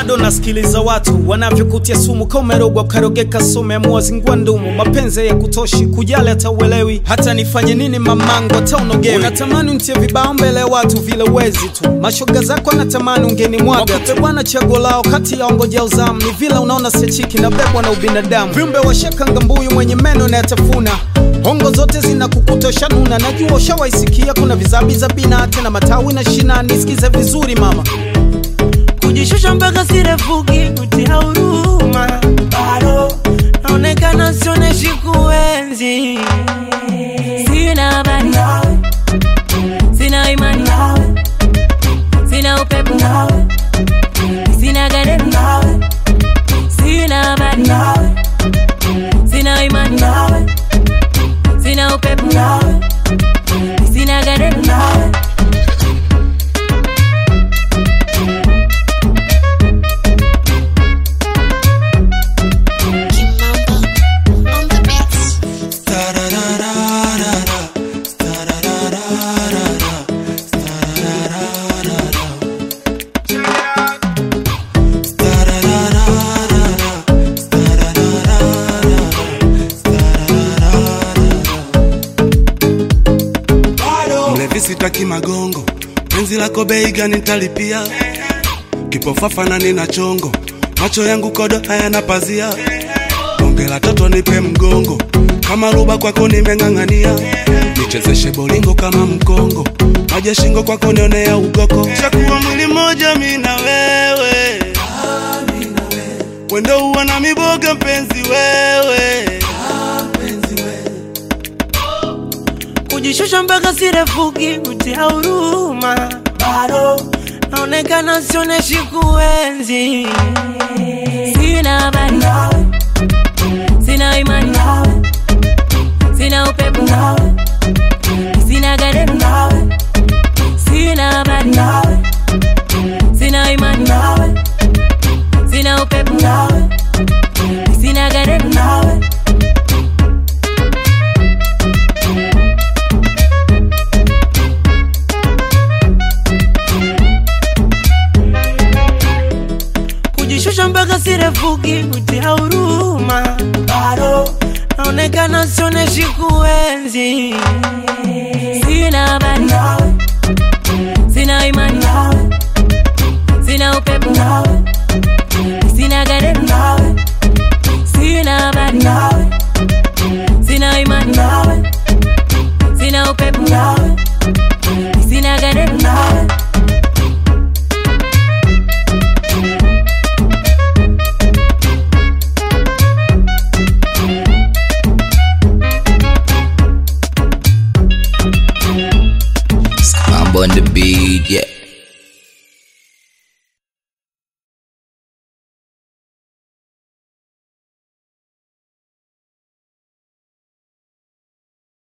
bado nasikiliza watu wanavyokutia sumu kaumerogwa ukarogeka someamua zingua ndumu mapenzi ya kutoshi kujali hata uelewi hata nifanye nini mamangu hata unogewi unatamani untie vibao mbele ya watu vile uwezi tu mashoga zako anatamani ungeni mwaga Wakupe bwana chaguo lao kati ya ongoja uzamu ni vile unaona sechiki na bebwa na ubinadamu viumbe washakanga mbuyu mwenye meno na yatafuna hongo zote zinakukutosha nuna najua ushawaisikia kuna vizabiza bina tena matawi na shina nisikize vizuri mama kujishusha mpaka sirefuki kutia huruma bado naonekana sioneshi kuenzi sina habari nawe sina imani nawe sina upepo nawe sina garemu nawe sina habari nawe sina imani nawe sina upepo nawe sina garemu nawe on the beats. mlevi sitaki magongo penzi lako bei gani nitalipia kipofafa na nina chongo macho yangu kodo hayana pazia bonge la toto nipe mgongo kama ruba kwako nimeng'ang'ania nichezeshe bolingo kama mkongo maji shingo kwako nionea ugoko chakuwa mwili moja mi na wewe wendo uwa na miboga mpenzi wewe kujishusha mpaka sirefuki kutia huruma bado naonekana sioneshi kuenzi sina habari nawe sina imani nawe sina upepo nawe sina garemu nawe sina habari nawe sina imani nawe sina upepo nawe sina garemu nawe kujishusha mpaka sirefuki kutia huruma bado naonekana sioneshi kuenzi sina habari nawe sina imani nawe sina upepo nawe sina garemu nawe sina habari nawe sina imani nawe sina upepo nawe sina garemu nawe I'm on the beat, yeah.